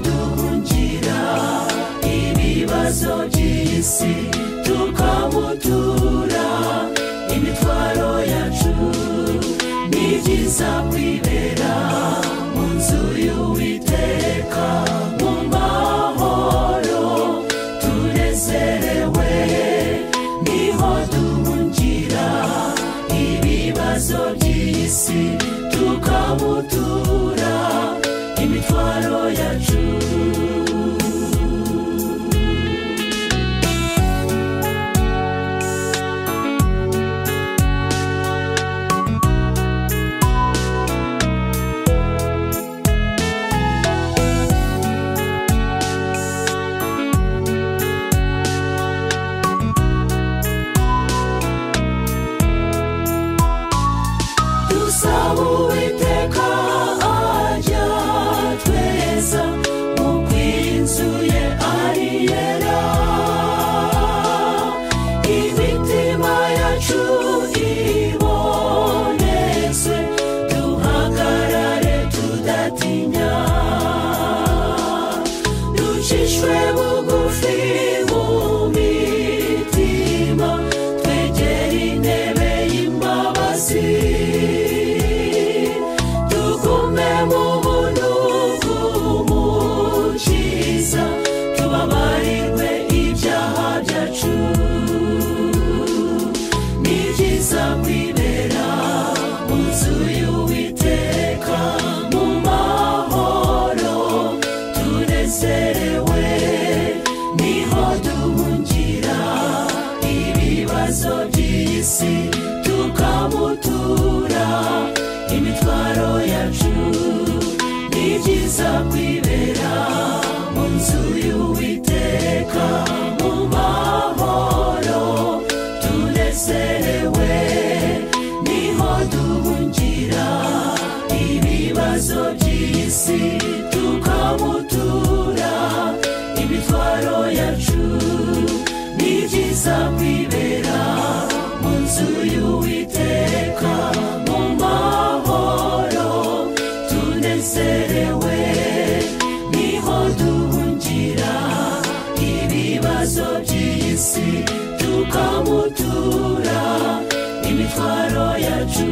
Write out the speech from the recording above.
tugira ibibazo by'isi tukamutura imitwaro yacu ni byiza kwibera mu nzu y'uwiteka mu mahoro tunezerewe niho duhungira ibibazo by'isi tukamutura imitwaro yacu dusaba uwiteka ajya tweza mu kw'inzu ye ari yera imitima yacu ibonetse duhagarare tudatinya ducishwe bugufi mu mitima twegere intebe y'imbabazi tugume mu buntu bw'umukiza tubabarirwe ibyaha byacu ni byiza kwibera mu nzu y'uwiteka mu mahoro tunezerewe niho duhungira ibibazo by'isi tukamutura imitwaro yacu ni byiza kwibera mu nzu y'uwiteka mu mahoro tunezerewe niho duhungira ibibazo by'isi tukamutura imitwaro yacu ni byiza kwibera mu nzu y'uwiteka mu mahoro tunezerewe niho duhungira ibibazo by'isi tukamutura imitwaro yacu